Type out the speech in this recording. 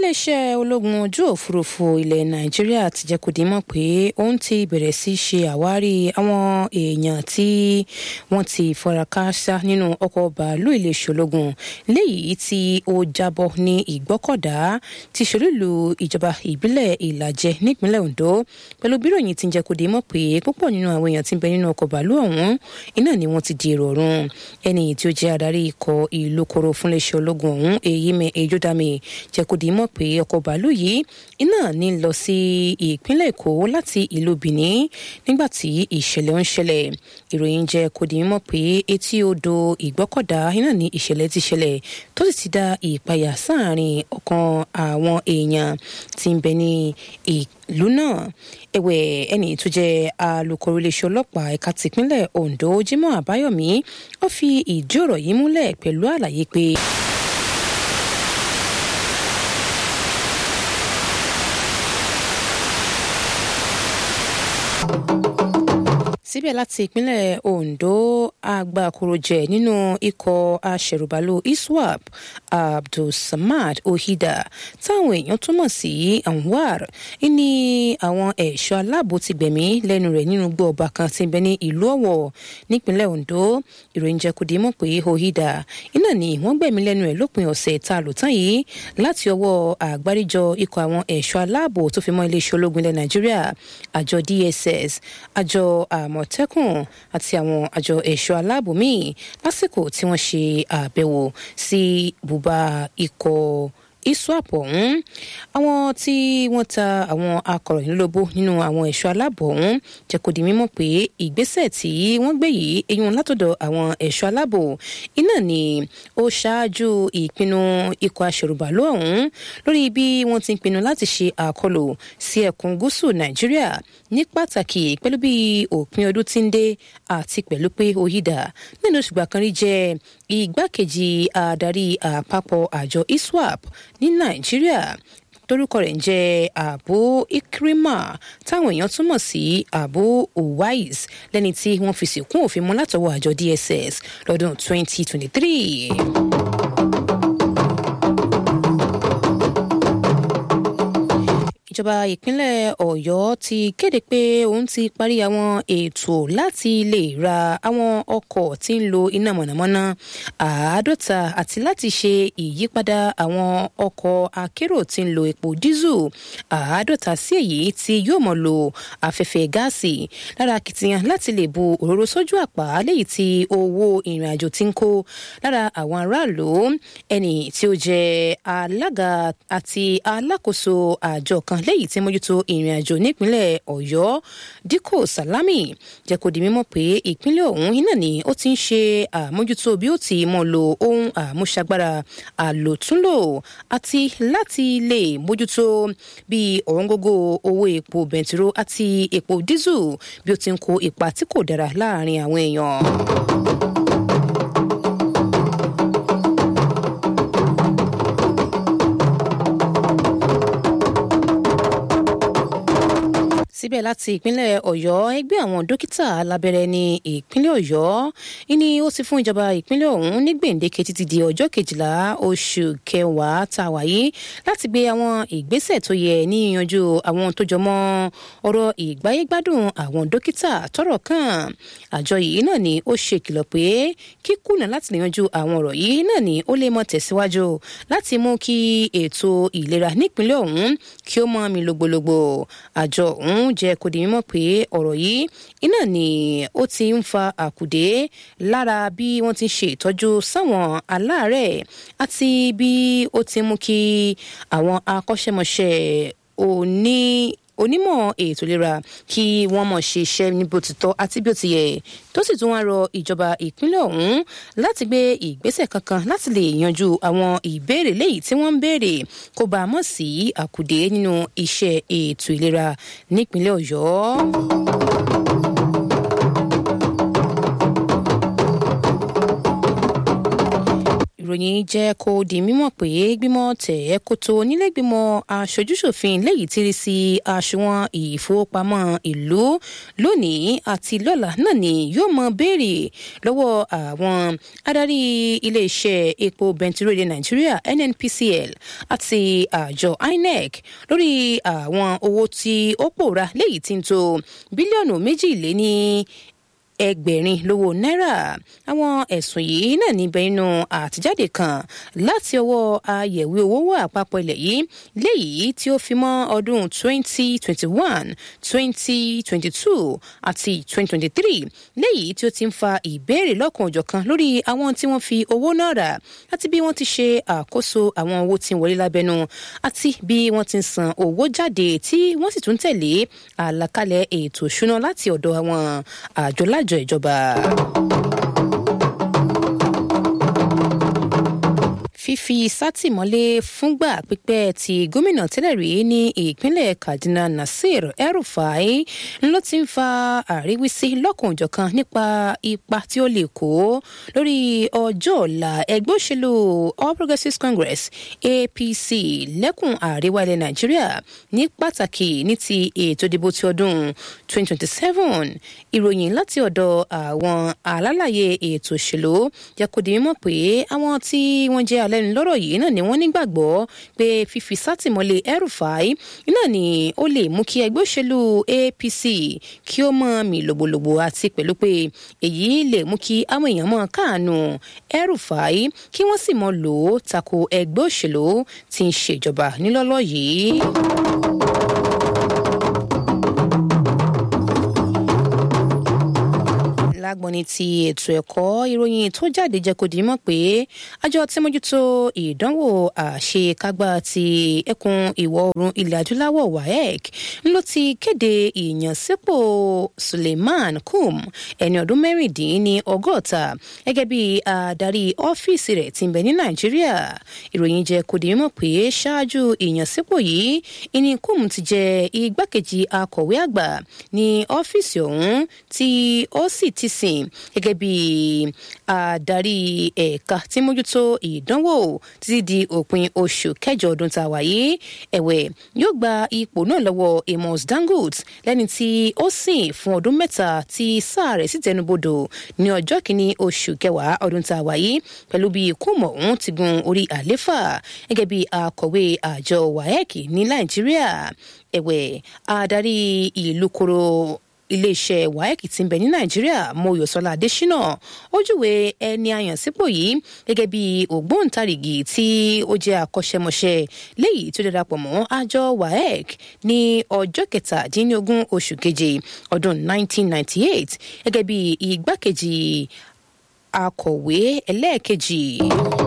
iléeṣẹ́ ológun ojú òfurufú ilẹ̀ nàìjíríà ti jẹ́ kó di mọ̀ pé òun ti bẹ̀rẹ̀ sí ṣe àwárí àwọn èèyàn tí wọ́n ti fọ́ra káásá nínú ọkọ̀ bàálù iléeṣẹ́ ológun léyìí tí ó jábọ́ ní ìgbọ́kọ̀dá ti ṣòrílù ìjọba ìbílẹ̀ ìlàjẹ nípínlẹ̀ ondo pẹ̀lú bíròyìn ti jẹ́ kó di mọ̀ pé púpọ̀ nínú àwọn èèyàn tí ń bẹ nínú ọkọ̀ bàálù ọ̀hún iná ni wọ́n ti di èrò ọ̀run ẹni tí ó jẹ́ adarí ikọ̀ ìlú koro fún iléeṣẹ́ ológun ọ̀hún èyí mẹ́ ejodami jẹ́ kó di mọ̀ pé ọkọ̀ bàálù yìí iná ní lọ sí ìpínlẹ̀ èkó láti ìlú benin nígbà tí ìṣẹ̀lẹ̀ ń ṣẹlẹ̀ ìròyìn jẹ́ kó di mọ̀ pé etí odò ìgbọ́kọ̀dá iná ní ìṣẹ̀lẹ̀ ti ṣẹlẹ̀ tó sì ti dá ìpayà sáàrin ọ̀kan àwọn èèyàn tí ń bẹ ní ìlú náà ẹ̀wẹ̀ ẹni tó jẹ́ alūkkóró iléeṣẹ́ ọlọ́pàá ẹ̀ka tìpínlẹ̀ ondo jimoh àbáyọ̀mí ó fi ìdí ọ̀rọ̀ yìí múlẹ̀ pẹ̀lú àlàyé pé. síbẹ̀ láti ìpínlẹ̀ ondo agbákorojẹ nínú ikọ̀ aṣẹ̀rùbálò iswap abdulsamad ohida táwọn èèyàn túmọ̀ sí anwar ní àwọn ẹ̀ṣọ́ aláàbò ti gbẹ̀mí lẹ́nu rẹ̀ nínú gbọ́ ọba kan tí ń bẹ ní ìlú ọ̀wọ̀ nípínlẹ̀ ondo ìròyìn jẹ́ kó di mọ̀ pé ohida iná ni wọ́n gbẹ̀mí lẹ́nu rẹ̀ lópin ọ̀sẹ̀ tá a lò tán yìí láti ọwọ́ àgbáríjọ ikọ̀ àwọn ẹ̀ṣọ́ aláàbò tó fi mọ́ iléeṣẹ́ ológun ilẹ̀ nàìjíríà àjọ dss àjọ àmọ̀tẹ́kùn àti àwọn àjọ ẹ̀ṣọ́ aláàbò míì lásìkò tí wọ́n ṣe àbẹ̀wò sí bùbá ikọ̀ iswap ọ̀hún àwọn tí wọ́n ta àwọn akọ̀ròyìn lólobó nínú àwọn ẹ̀ṣọ́ aláàbò ọ̀hún jẹ́ kó di mímọ̀ pé ìgbésẹ̀ tí wọ́n gbé yìí eyín látọ̀dọ̀ àwọn ẹ̀ṣọ́ aláàbò iná ni ó ṣáájú ìpinnu ikọ̀ aṣèrùbàlú ọ̀hún lórí bí wọ́n ti ń pinnu láti ṣe àkọlù sí ẹkùn gúúsù nàìjíríà ní pàtàkì pẹ̀lú bí òpin ọdún ti ń dé àti pẹ̀lú pé oyídà nínú oṣù gbàkan rí jẹ́ igbákejì adarí àpapọ̀ àjọ iswap ní nàìjíríà torúkọ rẹ̀ ń jẹ́ abu ikrima táwọn èèyàn túmọ̀ sí abu uwais lẹ́ni tí wọ́n fi sìnkún òfin mú látọwọ́ àjọ dss lọ́dún 2023. ìjọba ìpínlẹ̀ ọ̀yọ́ ti kéde pé òun ti parí àwọn ètò láti lè ra àwọn ọkọ̀ tí ń lo iná mọ̀nàmọ́ná àádọ́ta àti láti ṣe ìyípadà àwọn ọkọ̀ akérò tí ń lo epo dísù àádọ́ta sí èyí tí yóò mọ̀ lo afẹ́fẹ́ gáàsì lára akitiyan láti lè bu òróró sójú àpá léyìí tí owó ìrìn àjò ti ń kó lára àwọn aráàlú ẹni tí ó jẹ alága àti alákòóso àjọ kan lẹ́yìn tí mójútó ìrìn àjò nípínlẹ̀ ọ̀yọ́ díkò sálámì jẹ́ kó di mímọ̀ pé ìpínlẹ̀ ọ̀hún iná ni ó ti ń ṣe àmójútó bí ó ti mọ̀ lo ohun àmúṣagbára àlòtúnlò àti láti lè mójútó bí ọ̀wọ́ngógó owó epo bẹntiró àti epo dísù bí ó ti ń kó ipa tí kò dára láàrin àwọn èèyàn. síbẹ̀ láti ìpínlẹ̀ ọ̀yọ́ ẹgbẹ́ àwọn dókítà alábẹ́rẹ́ ní ìpínlẹ̀ ọ̀yọ́ ìní ó ti fún ìjọba ìpínlẹ̀ ọ̀hún ní gbèǹdéke títí di ọjọ́ kejìlá oṣù kẹwàá tá a wà yìí láti gbé àwọn ìgbésẹ̀ tó yẹ ní ìyanjú àwọn tó jọmọ́ ọ̀rọ̀ ìgbáyégbádùn àwọn dókítà tọ́rọ̀ kàn àjọ yìí náà ni ó ṣe ìkìlọ̀ pé kíkùnà láti lè yanjú àwọn ọ̀rọ̀ yìí náà ni ó lè mọ tẹ̀síwájú láti mú kí ètò ìlera nípínlẹ̀ ọ̀hún kí ó mọ́ mi lògbòlògbò àjọ ọ̀hún jẹ́ kó di mímọ̀ pé ọ̀rọ̀ yìí iná ni ó ti ń fa àkùdé lára bí wọ́n ti ń ṣe ìtọ́jú sáwọn aláàárẹ̀ àti bí ó ti mú kí àwọn akọ́ṣẹ́mọṣẹ́ òní onímọ̀ ètò ìlera kí wọ́n mọ̀ ṣe iṣẹ́ ní bó ti tọ́ àti bí ó ti yẹ tó sì tún wá rọ ìjọba ìpínlẹ̀ ọ̀hún láti gbé ìgbésẹ̀ kankan láti lè yanjú àwọn ìbéèrè léyìí tí wọ́n ń béèrè kó bá a mọ̀ sí àkùdé nínú iṣẹ́ ètò ìlera nípínlẹ̀ ọ̀yọ́. ìròyìn jẹ́ kó di mímọ̀ pé gbímọ̀ tẹ̀ ẹ́ kótó nílẹ̀gbìmọ̀ aṣojúṣòfin léyìí tí rí sí àṣùwọ̀n ìfowópamọ́ ìlú lónìí àti lọ́la náà ni yóò mọ béèrè lọ́wọ́ àwọn adarí iléeṣẹ́ epo bẹntiróòlù nàìjíríà nnpcl àti àjọ inec lórí àwọn owó tí ó pòórá léyìí tí ń tó bílíọ̀nù méjì lé ní ẹgbẹ̀rin lówó náírà àwọn ẹ̀sùn yìí náà níbẹ̀ nínú àtijáde kan láti ọwọ́ ayẹ̀wé owó àpapọ̀ ilẹ̀ yìí léyìí tí ó fi mọ́ ọdún 2021 2022 àti 2023 léyìí tí ó ti ń fa ìbéèrè lọ́kàn òjọ̀kan lórí àwọn tí wọ́n fi owó náà rà àti bí wọ́n ti ṣe àkóso àwọn owó tí ń wọlé lábẹ́nu àti bí wọ́n ti ń san owó jáde tí wọ́n sì tún tẹ̀lé àlàkalẹ̀ ètò ìṣúná láti ọ̀dọ̀ àwọn àjọ lájọ àjọ ìjọba. fífi sátìmọ́lé fúngbà pípẹ́ ti gómìnà tẹ́lẹ̀ rí ní ìpínlẹ̀ kaduna nasir el-rufai ló ti ń fa àríwísí lọ́kànjọ̀kan nípa ipa tí ó lè kó lórí ọjọ́ ọ̀la ẹgbẹ́ òṣèlú all progressives congress apc lẹ́kùn àríwá ilẹ̀ nàìjíríà ní pàtàkì ní ti ètò ìdìbò ti ọdún 2027 ìròyìn láti ọ̀dọ̀ àwọn alálàyé ètò òṣèlú jẹ́ kó di mímọ̀ pé àwọn tí wọ́n jẹ́ alẹ́ lẹ́nu lọ́rọ̀ yìí náà ni wọ́n nígbàgbọ́ pé fífi sátìmọ́lé El-Rufai náà ni ó lè mú kí ẹgbẹ́ òṣèlú APC kí ó mọ mi lògbòlògbò àti pẹ̀lú pé èyí lè mú kí àwọn èèyàn mọ káàánú El-Rufai kí wọ́n sì mọ lò ó tako ẹgbẹ́ òṣèlú tí ń ṣèjọba nílọ́lọ́ yìí. lágbọ́ni ti ètò ẹ̀kọ́ ìròyìn tó jáde jẹ́ kó di mọ̀ pé àjọ tí mójútó ìdánwò àṣekágbá ti ẹkùn ìwọ̀ oòrùn ilẹ̀ adúláwọ̀ waec ló ti kéde ìyànsípò suleiman kum ẹni ọdún mẹ́rìndínní ọgọ́ta gẹ́gẹ́ bí adarí ọ́fíìsì rẹ̀ ti ń bẹ ní nàìjíríà ìròyìn jẹ́ kó di mọ̀ pé ṣáájú ìyànsípò yìí ìní kum ti jẹ igbákejì akọ̀wé àgbà ní ọ́fíìsì ọ̀hún tí ó sì ti sìn gẹ́gẹ́ bí adarí ẹ̀ka tí mójútó ìdánwò títí di òpin oṣù kẹjọ ọdún tá a wà yìí ẹ̀wẹ̀ yóò gba ipò náà lọ́wọ́ amos dangote lẹ́ni tí ó sìn fún ọdún mẹ́ta tí sáà rẹ̀ sì tẹnubodò ní ọjọ́ kìíní oṣù kẹwàá ọdún tá a wà yìí pẹ̀lú bí kúmọ̀ ọ̀hún ti gun orí àléfà gẹ́gẹ́ bí akọ̀wé àjọ waec ní nàìjíríà ẹ̀wẹ̀ adarí ìlú koro iléeṣẹ́ waec ti ń bẹ ní nàìjíríà mọ́yọ̀sọ́lá adésínà ó júwe ẹni àyànsípò yìí gẹ́gẹ́ bí ògbóǹtarìgì tí ó jẹ́ akọ́ṣẹ́mọṣẹ́ léyìí tó darapọ̀ mọ́ àjọ waec ní ọjọ́ kẹtàdínlógún oṣù keje ọdún 1998 gẹ́gẹ́ bí igbákejì akọ̀wé ẹlẹ́ẹ̀kejì.